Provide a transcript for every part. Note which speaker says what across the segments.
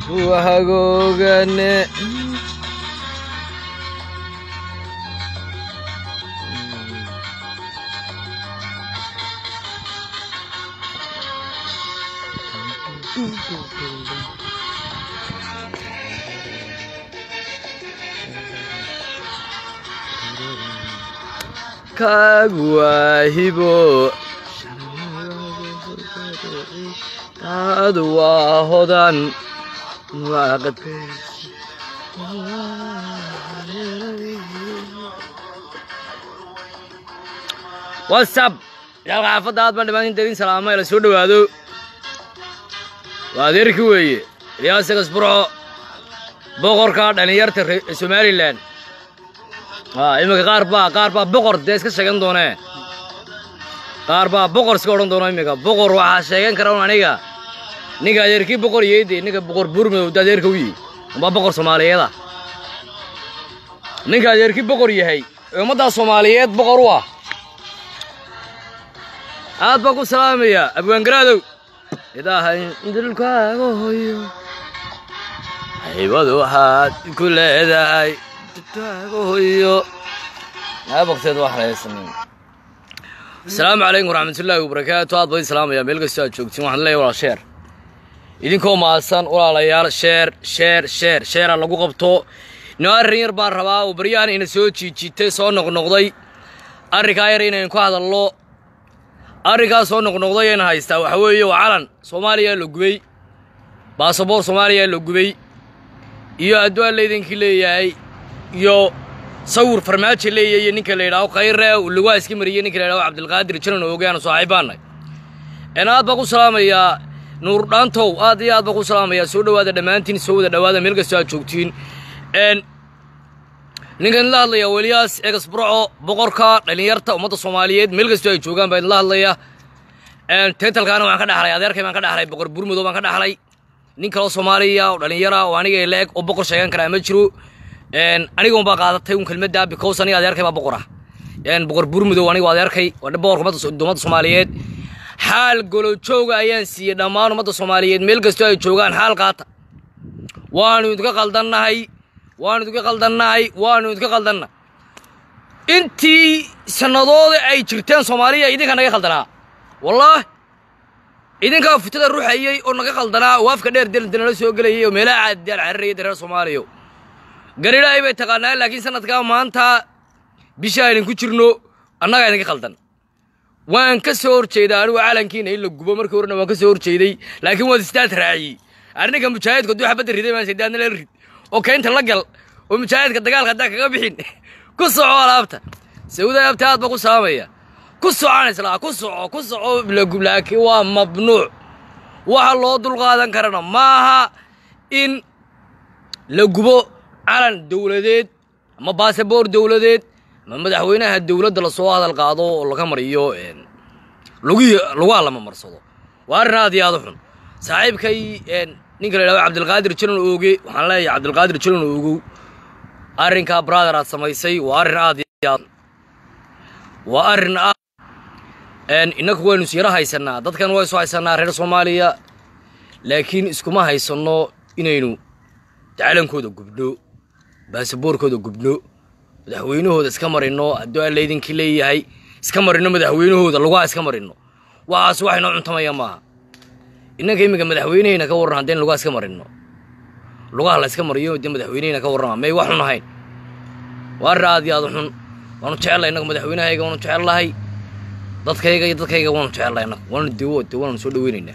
Speaker 1: hagoogane kagwaahibo taadu waa hodan whatsapp yaal xaafadda aad baan dhamaantinta idin salaamay la soo dhowaado waa adeerki weeye ilyaas gasburco boqorka dhallinyarta somalilan iminka qaar baa qaar baa boqor dee iska sheegan doonee qaar baa boqor iska odhan doono iminka boqor waxaa sheegan kara un aniga ninka adeerkii boqor yeede ninka boqor buurmadow da adeerka u yihi umbaa boqor soomaaliyeeda ninka adeerkii boqor yahay ee ummaddaa soomaaliyeed boqor u ah aad baan ku salaamaya abwaangaraadow idaahay dilkaaga hoyo haybadu waxaad ku leedahay hoyo baqteed wax haysanin asalaamu calaykum waraxmatullaahi wabarakaatu aad baan salaamaya meel kastoo aad joogtiin waxaan leeyahay walaal sheer idinkoo mahadsan walaalayaal sheer sheer sheer sheera lagu qabto ino arrin yar baan rabaa oo baryahan ina soo jiijitay soo noqnoqday arrinkaa yar inaynu ku hadalno arrinkaa soo noqnoqday ayna haystaa waxa weeye waa calan soomaaliya la gubay baasaboor soomaaliya la gubay iyo adduaan laydinkii leeyahay iyo sawir farmaajo leeyayo ninka la yidhaaho khayre lugaa iska mariyey ninka la yidhaho cabdilqaadir janan oogaana saaxiibaanay een aad baan ku salaamayaa nuur dhaantow aad iyo aad baan ku salaamayaa soo dhowaada dhammaantiin soo wada dhowaada meel kastoo aad joogtiin een ninkan idinla hadlayaa weliyaas egasburco boqorka dhallinyarta ummadda soomaaliyeed meel kastoo ay joogaan baa idinla hadlaya een tentalkaana waan ka dhaxlay adeerkay baan ka dhaxlay boqor burmudow baan ka dhaxlay nin kaloo soomaaliya oo dhallinyara oo aniga la-eg oo boqor sheegan karaa ma jiro aniga un baa qaadatay un kelmadda because aniga adeerkay baa boqor ah boqor burmudow aniga adeerkay waa boqorka ummadda soomaaliyeed xaal golojooga ayaan siiyey dhammaan ummadda soomaaliyeed meel kastoo ay joogaan xaal qaata waanu idinka qaldannahay waanu idinka qaldannahay waanu idinka qaldanna intii sannadooda ay jirteen soomaaliya idinka naga qaldanaa wallaah idinkaa futada ruxayey oo naga qaldanaa oo afka dheer deldanala soo gelayay oo meelaha caadidaal cararayay reer soomaaliya garilaahay bay taqaanaa laakiin sanadkaa maanta bisha aynan ku jirno annagaa idinka qaldan waan ka soo horjeedaa anigu calankiina in la gubo markii horena waan ka soo horjeeday laakiin waad istaad raaciyey arrinka mujaahidku hadduu xabadda riday maan sidaadna la rid oo keynta la gal oo mujaahidka dagaalka haddaa kaga bixin ku soco alaabta sawida alaabta aad baa ku salaamaya ku socaan islaa ku soco ku soco lagub laakiin waa mamnuuc waxa loo dulqaadan karana maaha in la gubo calan dowladeed ama baasaboor dowladeed ama madaxweynaha dowladda lasoo hadal qaado oo laga mariyo lugii lugaa lama marsado waa arrin aad iyo aad u xun saaxiibkay ninka la yidhahdo cabdilqaadir jalan ooge waxaan leeyahay cabdilqaadir jalan oogow arrinkaa brother aad samaysay waa arrin aad iyo aad waa arrin aad innaku waynu isyaro haysanaa dadkan waa isu haysanaa reer soomaaliya laakiin iskuma haysanno inaynu calankooda gubno baasaboorkooda gubno madaxweynahooda iska marino hadduu aan laydinkii leeyahay iska marino madaxweynahooda lugaha iska marino waxaas wax inoo cuntamaya maaha innanka iminka madaxweynehayna ka warran haddaynu lugaha iska marino lugaha la iska mariyo dee madaxweynehayna ka warrama may wax xun ahayn waa arrin aad iyo aad u xun waanu jecellahay innagu madaxweynahayga waanu jecellahay dadkayga iyo dadkayga waanu jecellahay innagu waanu dewo de waanu soo dhaweynaynaa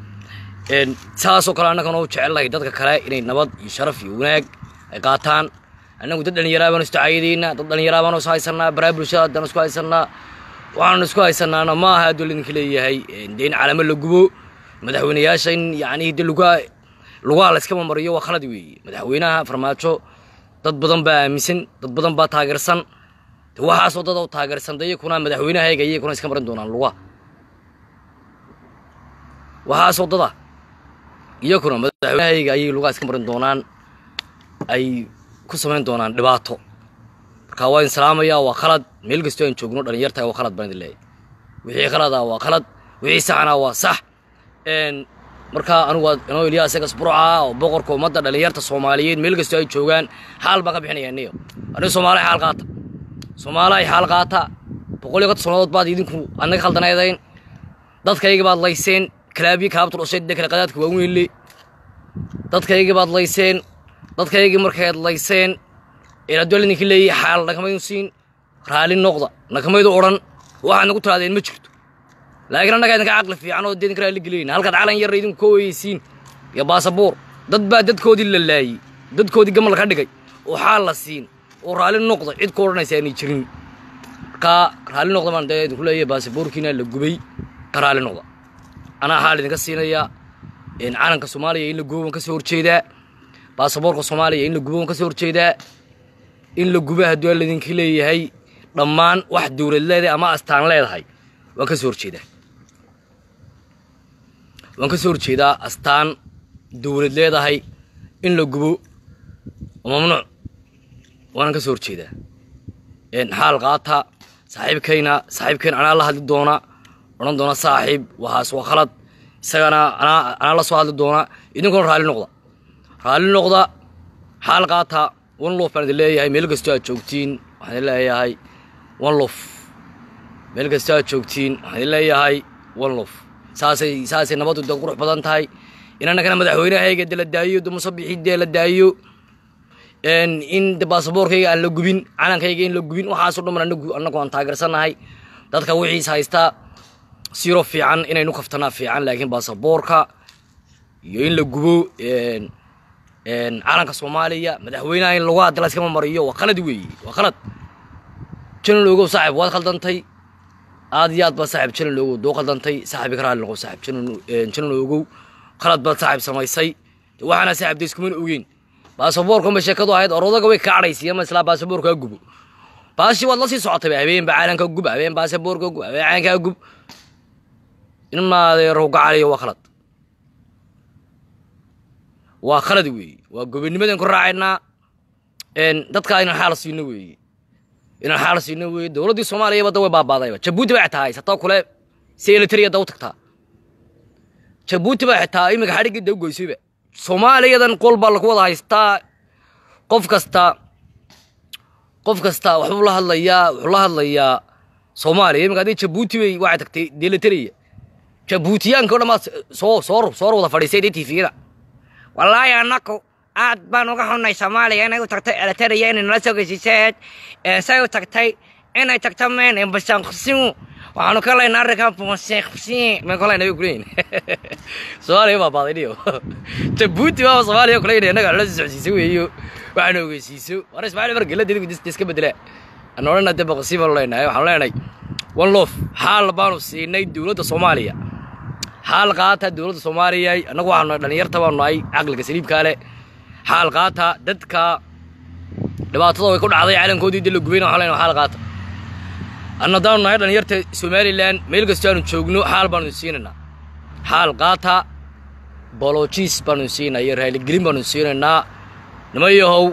Speaker 1: saasoo kale annagana u jecellahay dadka kale inay nabad iyo sharaf iyo wanaag ay qaataan annagu dad dhallinyaraa baanu istacaayadaynaa dad dhallinyaraa baanu is haysanaa baraa bulshada haddaan isku haysanaa waxaanu isku haysanaana ma aha hadduu lidinka leeyahay dee in calamo la gubo madaxweynayaasha in yacni de lugaa lugaha la iskama mariyo waa khalad weeye madaxweynaha farmaajo dad badan baa aaminsan dad badan baa taageersan de waxaasoo dad oo taageersan de iyakuna madaxweynahayga iyakuna iska marin doonaan lugaha waxaasoo dada iyakuna madaxweynahayga ayay lugaha iska marin doonaan ay ku samayn doonaan dhibaato marka waa in salaamaya waa khalad meel kastoo aan joogno dhalinyarta waa khalad baan idin leeyahay wixii khalada waa khalad wixii saxna waa sax markaa anigu waa inoo ilyaas egas burca oo boqorka ummadda dhallinyarta soomaaliyeed meel kastoo ay joogaan xaal baan ka bixinaya niyo aniga soomaaliya xaal qaata soomaaliya xaal qaata boqol iyo konton sannadood baad idinku annaga khaldanaydeen dadkayga baad layseen kalaabiyi kaabtur dhashay dee kale qadaadka waaweynle dadkaygii baad layseen dadkaygii markayd layseen inaadol idinka leeyahay xaal nakamaydu siin raalli noqda nakamaydu odhan waxaad nagu tiraadeen ma jirto laakiin annagaa idinka caqli fiican oo dee idinka raalli gelinayna halkaad calan yarra idinku ka weyeysiin iyo baasabuur dad baa dadkoodii la laayey dadkoodii gamal ka dhigay oo xaal la siin oo raalli noqda cid ku odhanaysa aanay jirin markaa raalli noqda baan dee idinku leeyahay baasabuurkiina la gubay ka raalli noqda anaa xaal idinka siinaya calanka soomaaliya in la gubo waan ka soo horjeedaa baasaboorka soomaaliya in la gubo waan ka soo horjeedaa in la gubo hadduu aan laydinka leeyahay dhammaan wax dowlad leedahay ama astaan leedahay waan ka soo horjeedaa waan ka soo horjeedaa astaan dowlad leedahay in la gubo waa mamnuuc waanan ka soo horjeedaa xaal qaata saaxiibkayna saaxiibkayna anaa la hadli doona odhan doona saaxiib waxaas waa khalad isagana anaa anaa la soo hadli doona idinkuna raalli noqda raalli noqda xaal qaata one lof baan idin leeyahay meel kastoo aad joogtiin waxaan idin leeyahay one lof meel kastoo aad joogtiin waxaan idin leeyahay one lof saasay saasay nabaddu de qurux badan tahay in annagana madaxweynahayga de la daayo de musabixii dee la daayo in de baasaboorkayga aan la gubin calankayga in la gubin waxaasoo dhan ban anagu annagu aan taageersanahay dadka wixiis haystaa siro fiican inaynu kaftanaa fiican laakiin baasaboorka iyo in la gubo calanka soomaaliya madaxweynaha in lagu hadla iskama mariyo waa qalad weeye waa qalad janan ogow saaxib waad khaldantay aad iyo aad baad saaxib janan ogow doo khaldantay saaxibi ka raalli noqo saaxib janan janan ogow qalad baad saaxib samaysay waxaana saaxib de iskumana ogeyn baasaboorkan ba sheekadu ahayd orodaga way kaacdhaysiya ma islaa baasaboorkaa gubo baashi waad la sii socotayba habeenba calanka gub habeen baasaboorka gub habeen calankaa gub in maadeero gacaliyo waa khalad waa khalad weeye waa gobonimadan ku raacaynaa dadkaa inaan xaal siino weeye inaan xaal siino weeye dowladdii soomaaliya badda way baabaadayba jabuuti baa xitaa haysatoo kule si elitariya da u tagtaa jabuuti baa xitaa iminka xadhiggii da u goysayba soomaaliyadan qol baa lagu wada haystaa qof kasta qof kasta waxbuu la hadlayaa wuxuu la hadlayaa soomaaliya iminka haddii jabuuti bay waxay tagtay dee elitariya jabuutiyaanka o dhan baad soo soo soo wada fadhiisay dee tifiyada wallaahi annaku aad baan uga xunnay soomaaliya inay u tagtay elitariya inay nala soo geysiiseed say u tagtay inay tagto meen bashanqsimu waxaanu ka laynaa arrinkan bonseqsi may kolayna bay kuleeyihin soomaaliya baa baadiniyo jabuuti baa soomaaliya kuleeyin innaga nala soo socsiisa weeyo waxaanu ogeysiiso war ismaaciil margela dib iska bedela aan odhana de baqsi baanu leenahay waxaanu leenahay one lof xaal baanu siinay dowladda soomaaliya xaal qaata dowladda soomaaliya annagu waxaanu dhalinyarta baanu nahay caqliga saliibkaa leh xaal qaata dadka dhibaatada way ku dhacday calankoodii de la gubayna waxaan leenahay xaal qaata anna haddaanu nahay dhalinyarta somalilan meel kastoo aanu joogno xaal baanu siinaynaa xaal qaata bolojiis baanu siinaa iyo raaligelin baanu siinaynaa nima yahow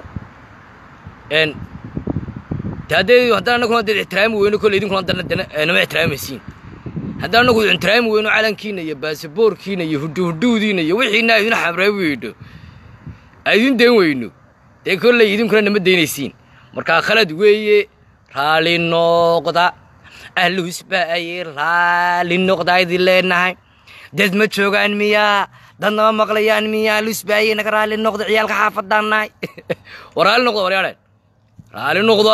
Speaker 1: n de haddee haddaan annaguna dee ixtiraami weyno kolle idinkuna nama ixtiraamaysiin haddaan annagu ixtiraami weyno calankiina iyo baasaboorkiina iyo hudhuhudhuudiina iyo wixiina idin xamraabi weyno aydin dayn weyno dee kolley idinkuna nama daynaysiin markaa khalad weeye raali noqda ahluusbaaye raali noqda idin leenahay dad ma joogaan miyaa dad nama maqlayaan miyaa ahluusbaaye naga raali noqda ciyaalka xaafadaan nahay war raali noqda waryaadheen raali noqda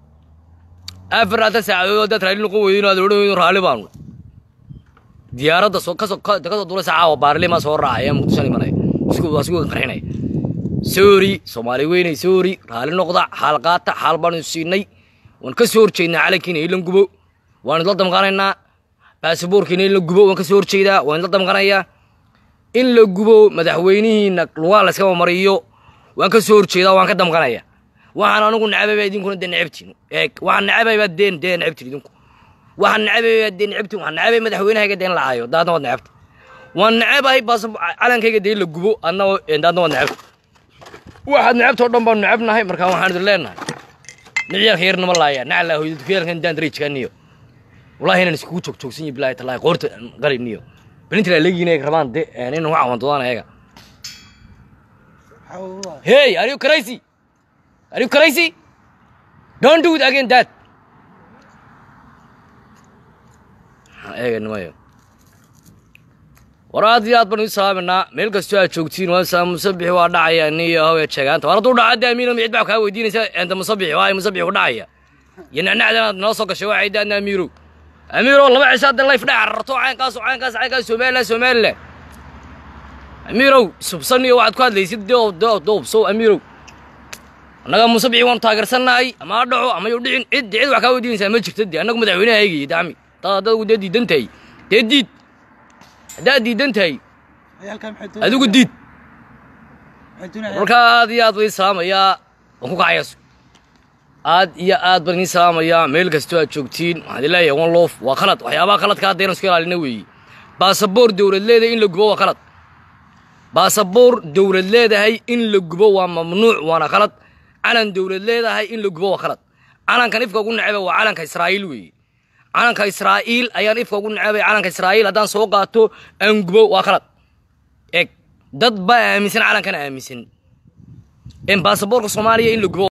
Speaker 1: afar hadda saacadood haddaad raali noqon weydo inaad odhan weydo raali baanu diyaaradda soo kasoo kasoo duulaysa caawa baarlima soo raacaya muqdisho imanaya isku isku qarxinaya soori soomaali weynay soori raali noqda xaal qaata xaal baanu siinay waan ka soo horjeednaa calankiina in la gubo waan idla damqanaynaa baasaboorkiina in la gubo waan ka soo horjeedaa waan idla damqanayaa in la gubo madaxweynihiina lugaa layskama mariyo waan ka soo horjeedaa waan ka damqanaya waxaan anigu nacabayba idinkuna dee necabtiin eeg waxaan nacabayba deen dee necabtiin idinku waxaan nacabayba dee necabtiin waxaan nacabay madaxweynahayga dee in la caayo daadna waad necabta waan nacabahay baas calankayga dee in la gubo adna daadna waad necabta waxaad necabta oo dhan baanu necabnahay markaa waxaan idin leenahay niciyaalka yar nama laaya naclaa hooyada kuyaalkan daan darajkaaniyo wallahi inaan iskugu joog joogsan yihi bilahi talaahi qoorta qaliniyo belintra legiina rabaan de nin ugu cawandoodaan ayaga hey are you crazy are you crazy don't do it again dad eega nimayo war aad iyo aad baan idin salaaminaa meel kastoo aad joogtiin waa saa musabixi waa dhacaya niyo hawee jeegaanta war hadduu dhaca de amiiro cid baa kaa weydiinaysa enta musabixi waa musabixi ku dhacaya iyo nacnacdan aad noo soo gashay waa ciidaadna amiiro amiiro laba cisho hadda layf dhaca rarto caynkaas caynkaas caynkaas somaliland somaliland amiirow subsan iyo waxaad ku hadlaysid doob doob doobsow amiirow annaga musabixi waanu taageersannahay ama ha dhaco ama yu dhicin cid cid wax kaa weydiinaysaa ma jirto dee annagu madaxweynaha eegayay dacmi dad adagu dee diidan tahay dee diid haddaad diidan tahay adigu diid marka aad iyo aad baan idin salaamayaa waan ku kacayaaso aad iyo aad baan idin salaamayaa meel kastoo aad joogtiin waxaan idin leeyahay one loof waa khalad waxyaabaha khaladka hadda inaan isku ilaalina weeye baasaboor dowlad leedahay in la gubo waa khalad baasaboor dowlad leedahay in la gubo waa mamnuuc waana khalad calan dowlad leedahay in la gubo waa khalad calankan ifka ugu neceba waa calanka israa'iil weeye calanka israa'iil ayaan ifka ugu necebay calanka israa'iil haddaan soo qaato aan gubo waa khalad eg dad baa aaminsan calankana aaminsan in baasaboorka soomaaliya in la gubo